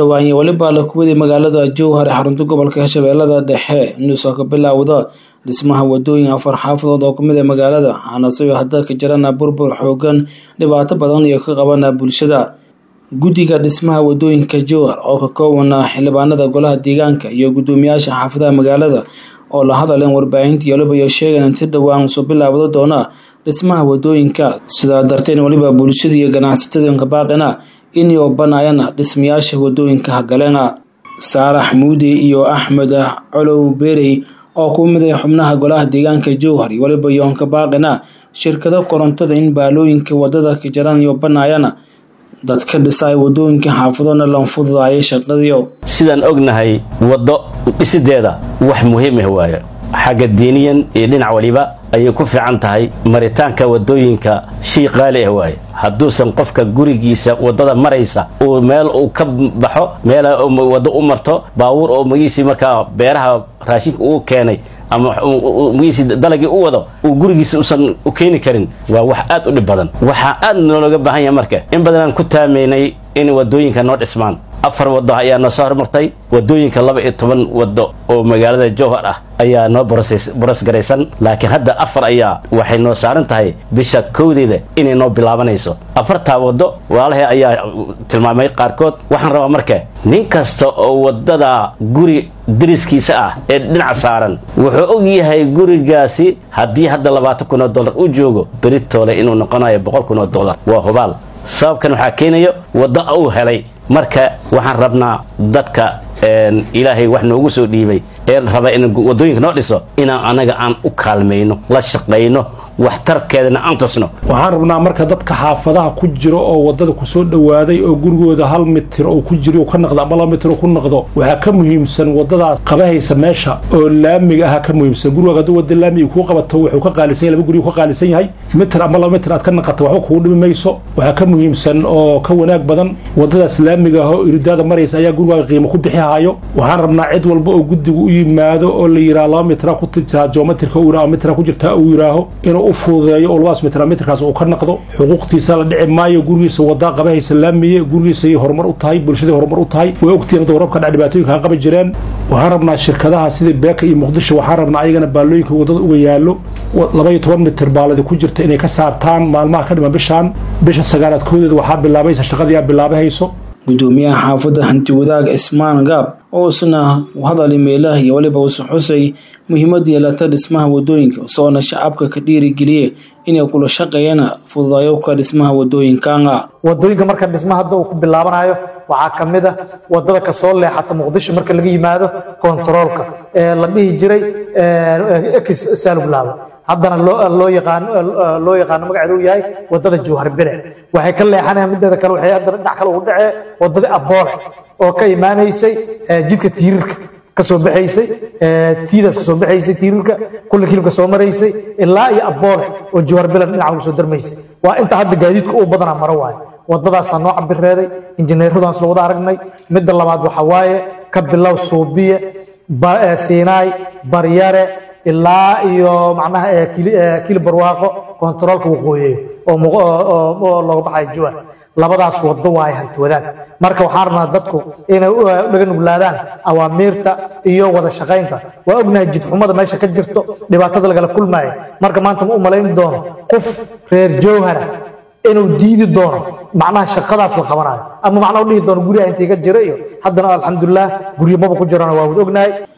dhawaanye weliba la kuwaday magaalada jowhar ee xarunta gobolka shabeellada dhexe inuu ka bilaawda dhismaha wadooyin afar xaafadood oo kamid a magaalada waxaana sidoo hadda ka jirana burbur xoogan dhibaato badan iyo ka qabana bulshada guddiga dhismaha wadooyinka jowhar oo ka koobana xildhibaanada golaha deegaanka iyo guddoomiyaasha xaafadaha magaalada oo la hadaleen warbaahintii waliba iyo sheegan inti dhowaan soo bilaabda doona dhismaha wadooyinka sidaa darteed waliba bulshada iyo ganacsatada kabaaqina inay banayana dhismayaasha wadooyinka hagaleena saalax muude iyo axmed colow berey oo ku mid ah xubnaha golaha deegaanka jowhar iyo waliba yoon kabaaqina shirkado korontada in baalooyinka wadada ka jaran iyo banayana dadka dhisay wadooyinka xaafadona lan fududaaya shaqadiyo sidaan ognahay waddo dhisideeda wax muhiim ah waaye xagga diiniyan iyo dhinac waliba ayay ku fiican tahay maritaanka wadooyinka shay qaali ah waaye hadduusan qofka gurigiisa wadada maraysa uu meel uu ka baxo meel waddo u marto baabuur oo magiisii markaa beeraha raashinka uu keenay ama magiisii dalagii u wado uu gurigiisa usan u keeni karin waa wax aad u dhib badan waxaa aad noolooga baahan yahay marka in badanaan ku taamaynay in wadooyinka noo dhismaan afar wado ayaa noo soo hormartay wadooyinka laba iyo toban wado oo magaalada jowhar ah ayaa noo boros garaysan laakiin hadda afar ayaa waxay noo saaran tahay bisha kowdeeda inay noo bilaabanayso afartaa wado walaalahay ayaa tilmaamay qaarkood waxaan rabaa marka nin kasta oo wadada guri dariskiisa ah ee dhinac saaran wuxuu og yahay gurigaasi haddii hadda labaatan kun oo dollar uu joogo beritoole inuu noqonayo boqol kun oo dollar waa hubaal sababkan waxaa keenayo waddo uu helay marka waxaan rabnaa dadka ilaahay wax noogu soo dhiibay ee raba in wadooyinka noo dhiso inaan anaga aan u kaalmayno la shaqayno waxtarkeedana aan tusno waxaan rabnaa marka dadka xaafadaha ku jiro oo wadada kusoo dhawaaday oo gurigooda hal mitir oo ku jiro ka naqdo ama laba mitir oo ku naqdo waxaa ka muhiimsan wadadaas qabahaysa meesha oo laamiga aha ka muhiimsan guriga hadduu wada laamiga kuu qabato wuxuu ka qaalisan yahay laba gurigu ka qaalisan yahay mitir ama laba mitir aad ka naqato waxba kugu dhimi mayso waxaa ka muhiimsan oo ka wanaag badan wadadaas laamiga ah oo iridaada maraysa ayaa gurigaaga qiimo ku bixi hayo waxaan rabnaa cid walba oo guddigu u yimaado oo la yidhaha laba mitra ku jirtaa geometrika uu yidhaha mitra ku jirtaa uu yidhaaho inuu u fududeeyo oo labadaas mitra mitrkaas uu ka naqdo xuquuqtiisa la dhici maayo gurigiisa wadaa qabahaysa laamiye gurigiisay horumar u tahay bulshaday horumar u tahay way ogtihiin hadda warabka dhac dhibaatooyinka qabi jireen waxaan rabnaa shirkadaha sidii beeka iyo muqdisho waxaan rabnaa ayagana baalooyinka wadada uga yaallo laba iyo toban mitir baaladi ku jirta inay ka saartaan maalmaha ka dhiman bishaan bisha sagaalaad koodeeda waxaa bilaabaysa shaqadiiaa bilaabahayso gudoomiyaha xaafadda hanti wadaag cismaan gaab oo isna hadal imeelaha iyo waliba uusa xusay muhiimad yeelata dhismaha wadooyinka isagoona shacabka ka dhiirigeliye inay kula shaqeeyana fududayowka dhismaha wadooyinkana wadooyinka marka dhisma hadda uu ku bilaabanayo waxaa ka mid a wadada kasoo leexata muqdisho marka laga yimaado kontaroolka ee la dhihi jiray ex saaluglaaba haddana loo yaqaano loo yaqaano magaceedu uu yahay wadada jowhar bire waxay ka leexanayaan mideeda kale waxay haddana dhinac kale ugu dhacee wadada aboole oo ka imaanaysay jidka tiirirka kasoo baxaysay tiidaas kasoo baxaysay tiirirka kulla kilibka soo maraysay ilaa iyo aboole oo jowhar bire dhinaca ugu soo darmaysay waa inta hadda gaadiidka uu badanaa maro waaye wadadaasaa noo cabireeday injineeradan isla wada aragnay midda labaad waxaa waaye ka bilow suubiye siinaay baryare ilaa iyo macnaha kili barwaaqo kontaroolka waqooyeeyo oo looga baxayo juwan labadaas wado waaye hanti wadaag marka waxaan rabnaa dadku inay dhaga nuglaadaan awaamiirta iyo wada shaqaynta waa ognahay jidxumada meesha ka jirto dhibaatada lagala kulmaayo marka maanta ma u malayn doono qof reer jowhara inuu diidi doono macnaha shaqadaas la qabanayo ama macnaha u dhihi doono guriga intii ka jira iyo haddana alxamdulilah guryo maba ku jirana waa wada ognahay